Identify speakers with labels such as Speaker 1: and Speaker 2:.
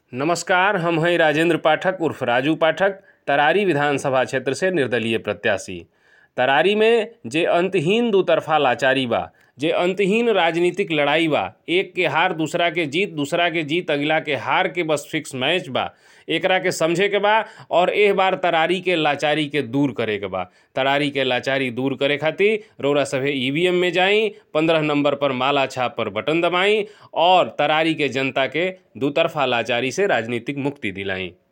Speaker 1: नमस्कार हम हैं राजेंद्र पाठक उर्फ राजू पाठक तरारी विधानसभा क्षेत्र से निर्दलीय प्रत्याशी तरारी में जे अंतहीन दुतरफा लाचारी बा जे अंतहीन राजनीतिक लड़ाई बा एक के हार दूसरा के जीत दूसरा के जीत अगला के हार के बस फिक्स मैच बा एकरा के समझे के बा और एह बार तरारी के लाचारी के दूर करे के बा तरारी के लाचारी दूर करे खातिर रौरा सभे ईवीएम में जाई पंद्रह नंबर पर माला छाप पर बटन दबाई और तरारी के जनता के दुतरफा लाचारी से राजनीतिक मुक्ति दिलाई